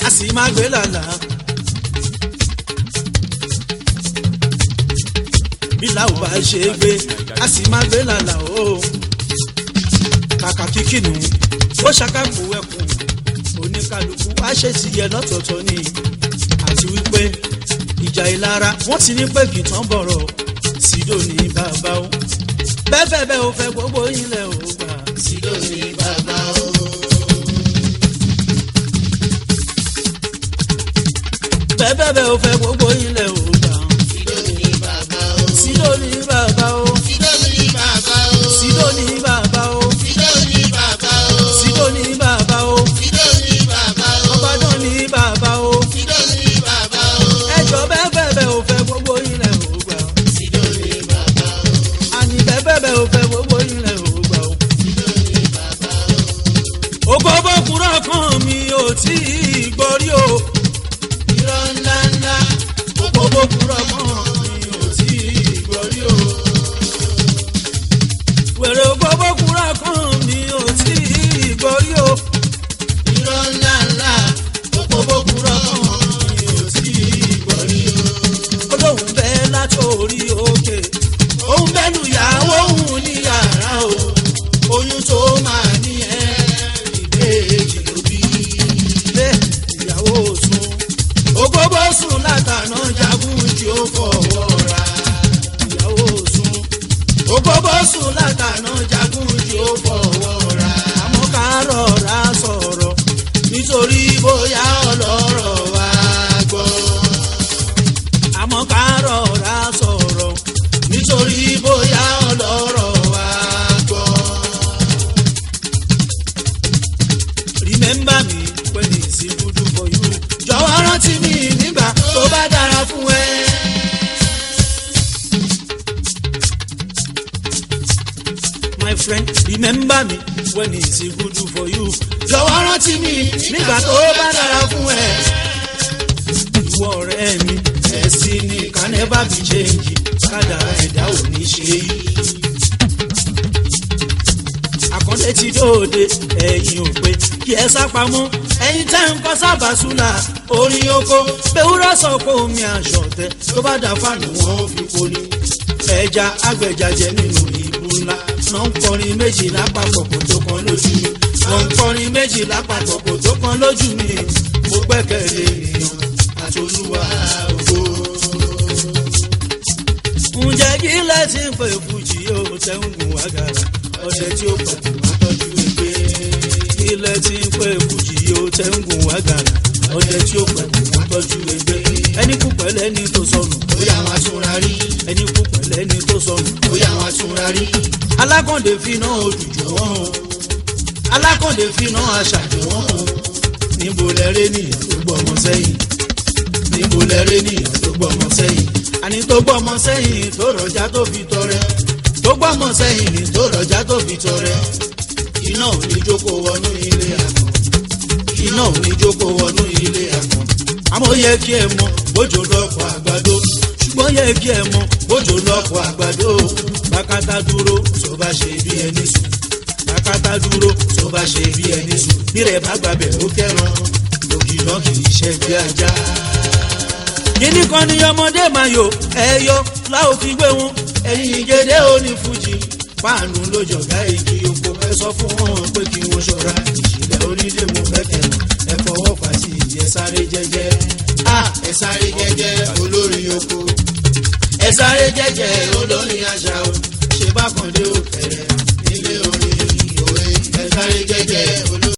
a sì máa gbé làlà. bí làwọn bá ṣe é gbé a sì máa gbé làlà o. kàkà kíkì nù ó ṣàkàkù ẹkùn oníkàlùkù wá ṣe ti yẹ lọ́tọ̀ọ̀tọ̀ ni àti wípé ìjà ìlara wọ́n ti ní pé kìtàn bọ̀rọ̀ sídò ní bàbá o bẹ́ẹ̀ bẹ́ẹ̀ bẹ́ẹ̀ o fẹ́ gbogbo ilẹ̀ o gbà sídò ní bàbá o. bẹ́ẹ̀ bẹ́ẹ̀ bẹ́ẹ̀ o fẹ́ gbogbo ilẹ̀ o gbà Sídó ní bàbá o. sídò ní bàbá o Sídó ní bàbá o. sídò ní bàbá o Sídó ní bàbá o. sídò ní bàbá o Sídó ní bàbá o. ọbàdàn ní bàbá o Sídó ní bàbá o. ẹjọ bẹ́ẹ̀ bẹ́ẹ̀ bẹ́ẹ̀ o fẹ́ gbogbo ilẹ̀ o gbà Sídó ní bàbá o. àní bẹ́ẹ̀ bẹ́ẹ̀ bẹ́ẹ̀ o fẹ́ gbogbo ilẹ̀ o gbà o. Sídó ní bàbá o. ògbógbó kúrọ̀ kan mi ò tí ì gbọ́rí o. Irọ́ ńlá ńlá. ògbógbó kúrọ̀ kan mi ò tí ì gbọ́rí o. wèrè ògbógbó kúrọ̀ kan mi ò tí ì gbọ́rí o. Irọ́ ńlá ńlá. ògbógbó kúrọ̀ kan mi ò tí ì gbọ́rí o. olóhùn bẹ́ẹ̀ látòrí òkè òun bẹ́ẹ̀ lu ìyàwó òun ní yàrá o. oyún tó máa ní ẹ́ ìbejì ló bí. ilé ìyàwó sùn ògbógbó sùn látàná jagun tí ó fọwọ́ ra. ìyàwó sùn ògbógbó sùn látàná jagun tí ó fọwọ́ ra. àmọ́ ká rọra sọ̀rọ̀ nítorí bóyá ọlọ́rọ̀ wá gbọ́. àmọ́ ká rọra sọ̀rọ̀ nítorí bóyá ọlọ́rọ̀ wá gbọ́. remember me when it's good for you. jọ̀wọ́ rántí mi nígbà tó bá dára fún ẹ. my friend remember me when it's good for you. jọ̀wọ́ rántí mi nígbà tó bá dára fún ẹ. ìwọ ọ̀rẹ́ mi ẹ̀sìn ni can never be change kádàrá ẹ̀dá ò ní ṣe yí àkọlé ti dóde ẹ̀yin ò pé kí ẹ sápamọ́ ẹ̀yin tẹ́ ń kọ́ sábà súnà orin oko bẹ́wúrẹ́ sọ pé omi àṣọ̀tẹ́ tó bá dà fáànù wọn ò fi poli ẹja agbẹjàjẹ nínú ìbú ńlá náà ń kọrin méjì lápapọ̀ kò tó kan lójú mi náà ń kọrin méjì lápapọ̀ kò tó kan lójú mi mo gbẹ́kẹ̀lé ènìyàn àtolúwa ògo ǹjẹ́ kí lẹ́sìn pé fújì yóò tẹ́ ń gùn wágàrà ọ̀sẹ̀ tí ó pàtó wá tọ́jú ẹgbẹ́. kí lẹ́sìn pé fújì yóò tẹ́ ń gùn wágàrà ọ̀sẹ̀ tí ó pàtó wá tọ́jú ẹgbẹ́. ẹni kú pẹ̀lẹ́ ni tó sọnù Bóyá wọn túnra rí. ẹni kú pẹ̀lẹ́ ni tó sọnù. Bóyá wọn túnra rí. alákàndé finá òjòjò wọn o alákàndé finá aṣàjò wọn o níbo lẹ́rẹ́ nìyẹn tó gbọ́ ọmọ sẹ́yìn níbo lẹ́rẹ́ nìyẹn tó gbọ́ ọmọ sẹ́yìn àní tó gbọ́ ọmọ sẹ́yìn tó rọjá tó fi tọrẹ tó gbọ́ ọmọ sẹ́yìn ní tó rọjá tó fi tọrẹ iná ò ní jókòó wọnú ilé àkàn iná ò ní jókòó wọnú ilé àkàn àmọ́ yẹ kí ẹ mọ bójú lọ́pọ̀ àgbàdo ṣùgbọ́n yẹ kí ẹ mọ bójú lọ́pọ̀ àgbàdo bàkátà dúró tó bá ṣe bí ẹni sùn bàkátà dúró tó bá ṣe bí ẹni sùn nírẹ̀ bá gbàbẹ̀ ó kẹ́ran lògìnà kì í ṣe bí ajá. kíní kan ní ọmọdé máa yò ẹyọ láò fi gbé wọn ẹyin ìgédé òní fújì páànù lójọgá igi oko ẹ sọ fún wọn pé kí wọn ṣọ́ra ìṣẹ̀lẹ̀ onílé mo fẹkẹ ẹ fọwọ́ pàṣẹ ẹ sáré jẹ́jẹ́ Ah, ẹ sáré jẹ́jẹ́ olórin oko. ẹ sáré jẹ́jẹ́ olórin àṣà o ṣe bá kàn dé òkèrè Ilé orin òwe. Ẹ sáré jẹ́jẹ́